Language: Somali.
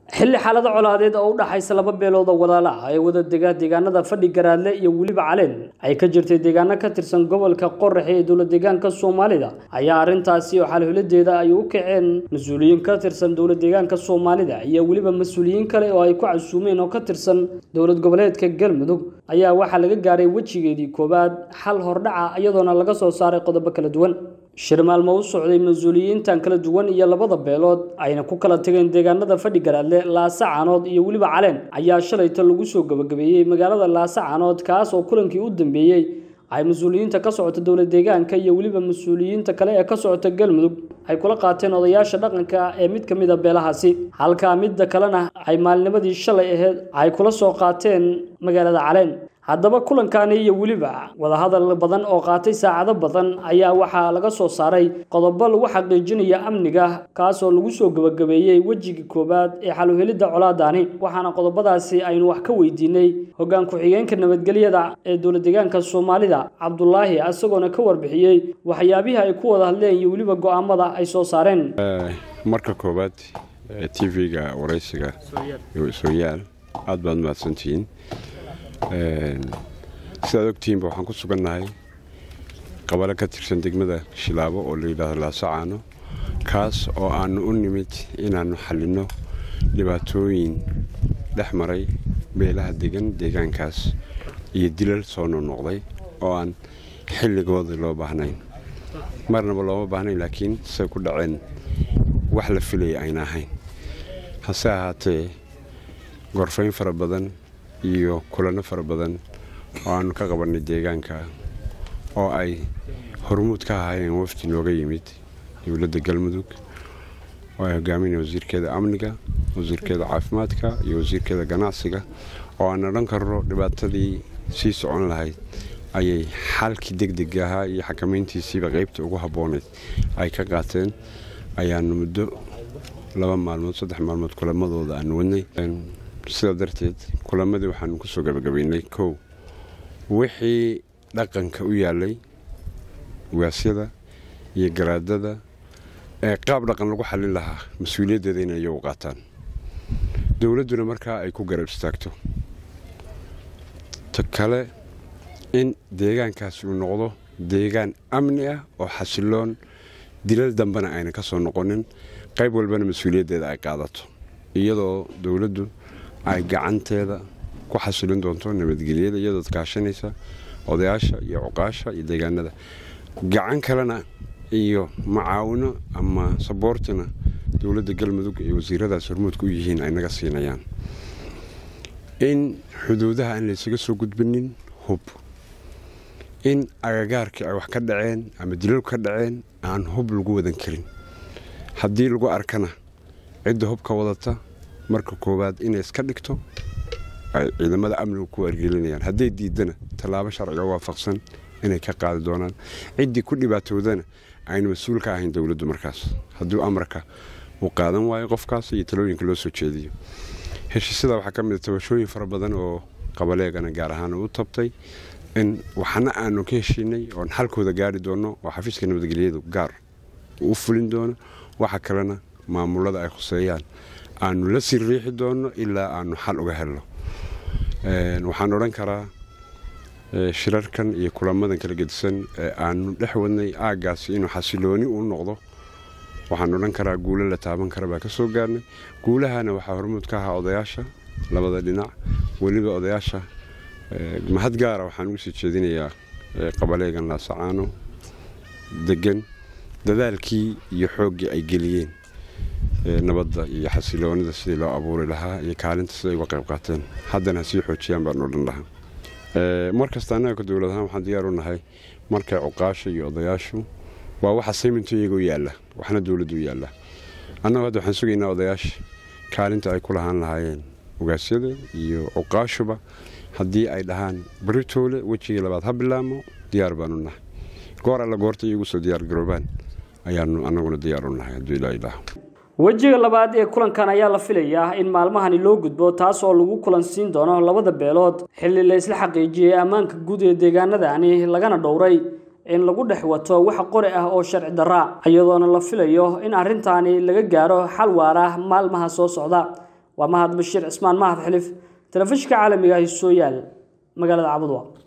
xilli xaalado colaadeed oo u dhaxaysa laba beelood oo walaala ah ee wada dega deegaanada fadhi garaadle iyo weliba caleen ay ka jirtay deegaano ka tirsan gobolka qoraxe ee dowlad deegaanka soomaalida ayaa arrintaasi oo xalhuladeeda ay u kaceen mas-uuliyiin ka tirsan dowlad deegaanka soomaalida iyo weliba mas-uuliyiin kale oo ay ku casuumeen oo ka tirsan dowlad goboleedka galmudug ayaa waxaa laga gaaray wejigeedii koowaad xal hordhaca iyadoona laga soo saaray qodobo kala duwan shir maalmo u socday mas-uuliyiintan kala duwan iyo labada beelood ayna ku kala tageen deegaanada fadhi garaadle laasa caanood iyo weliba caleen ayaa shalayta lagu soo gabagabeeyey magaalada laasa caanood kaas oo kulankii u dambeeyey ay mas-uuliyiinta ka socota dowlad deegaanka iyo weliba mas-uuliyiinta kale ee ka socota galmudug ay kula qaateen odayaasha dhaqanka ee mid ka mid a beelahaasi halkaa midda kalena ay maalnimadii shalay aheyd ay kula soo qaateen magaalada caleen haddaba kulankaani iyo weliba wadahadal badan oo qaatay saacado badan ayaa waxaa laga soo saaray qodobo lagu xaqiijinaya amniga kaasoo lagu soo gebagabeeyey wejigii koowaad ee xaluhelidda colaadaani waxaana qodobadaasi aynu wax ka weydiinay hoggaan ku-xigeenka nabadgelyada ee dowlad deegaanka soomaalida cabdulaahi isagoona ka warbixiyey waxyaabihii ay ku wada hadleen iyo weliba go'aamada ay soo saareen marka koowaad t v-ga waraysiga sooyaal aad baad mahadsantihiin sidaad ogtihiinba waxaan ku sugannahay qabalo ka tirsan degmada shilaabo oo la yidhaahdo laasacaano kaas oo aannu u nimid inaannu xallinno dhibaatooyin dhex maray beelaha degan deegaankaas iyo dilal soo noqnoqday oo aan xilligooda loo baahnayn marnaba looma baahnayn laakiin say ku dhaceen wax la filaya ayna ahayn hase ahaatee gorfayn fara badan iyo kulanno fara badan oo aannu ka qabannay deegaanka oo ay hormuud ka ahaayeen wafdi nooga yimid dowladda galmudug oo ay hogaaminaya wasiirkeeda amniga wasiirkeeda caafimaadka iyo wasiirkeeda ganacsiga oo aan odhan karno dhibaatadii sii socon lahayd ayay xalkii degdeg ahaa iyo xakamayntiisiiba qaybta ugu habboonayd ay ka qaateen ayaannu muddo laba maalmood saddex maalmood kulamadooda aanu wadnay sidaa darteed kulamadii waxaanu ku soo gabagabaynay kow wixii dhaqanka u yaalay waasyada iyo garaadada ee qaab dhaqan lagu xallin lahaa mas-uuliyaddeeda inay iyagu qaataan dowladduna markaa ay ku garab istaagto ta kale in deegaankaasi uu noqdo deegaan amni ah oo xasiloon dilal dambena ayna ka soo noqonin qayb walbana mas-uuliyaddeeda ay qaadato iyadoo dowladdu ay gacanteeda ku xasilin doonto nabadgelyada iyadood kaashanaysa odayaasha iyo cuqaasha iyo deegaanada gacan kalena iyo macaawino ama saboortina dowladda galmudug iyo wasiiradaas hormuudka u yihiin ay naga siinayaan in xuduudaha aan laysaga soo gudbinin hub in agagaarkii ay wax ka dhaceen ama dilalku ka dhaceen aan hub lagu wadan karin haddii lagu arkana cidda hubka wadata marka koowaad inay iska dhigto ay ciidamada amniga ku wargelinayaan hadday diidana tallaabo sharciga waafaqsan inay ka qaadi doonaan ciddii ku dhibaatoodana aynu mas-uul ka ahayn dowladdu markaas hadduu amarka uu qaadan waayo qofkaas iyo talooyinka loo soo jeediyo heshiisyada waxaa ka mida tabashooyin fara badan oo qabaleegana gaar ahaan u tabtay in waxna aanu ka heshiinay oon xalkooda gaari doonno oo xafiiska nabadgelyadu gaar u fulin doono waxa kalena maamulada ay khuseeyaan aanu la sii riixi doonno ilaa aanu xal uga helno waxaan odhan karaa shirarkan iyo kulamadan kala gedisan ee aanu dhex wadnay aaggaasi inuu xasilooni uu noqdo waxaan odhan karaa guulo la taaban kara baa ka soo gaarnay guulahana waxaa hormuud ka ahaa odayaasha labada dhinac weliba odayaasha mahad gaara waxaan ugu sii jeedinayaa qabaleegan laasacaano degan dadaalkii iyo xooggii ay geliyeen nabadda iyo xasiloonida sidii loo abuuri lahaa iyo kaalinta siday uga qayb qaateen haddana hasii xoojiyaan baan odhan lahaa mar kasta annaga ka dowlad ahaan waxaan diyaar u nahay markay cuqaasha iyo odayaashu waa waxa sayminto iyagoo yaalla waxna dowladdu u yaalla annagu hadda waxaan sugaynaa odayaasha kaalinta ay ku lahaan lahaayeen ogaasyada iyo cuqaashuba haddii ay dhahaan baritoole wejigii labaad ha bilaamo diyaar baanu nahay goor alla goorta iyagu soo diyaar garoobaan ayaanu annaguna diyaar u nahay hadduu ilaa ilaah wejiga labaad ee kulankan ayaa la filayaa in maalmahani loo gudbo taas oo lagu kulansiin doono labada beelood xilli la isla xaqiijiyey ammaanka guud ee deegaanadani lagana dhowray in lagu dhex wato wax qori ah oo sharci darra iyadoona la filayo in arrintaani laga gaaro xal waara maalmaha soo socda waa mahad bashiir cismaan mahad xilif telefishinka caalamiga ah sooyaal magaalada cabudwa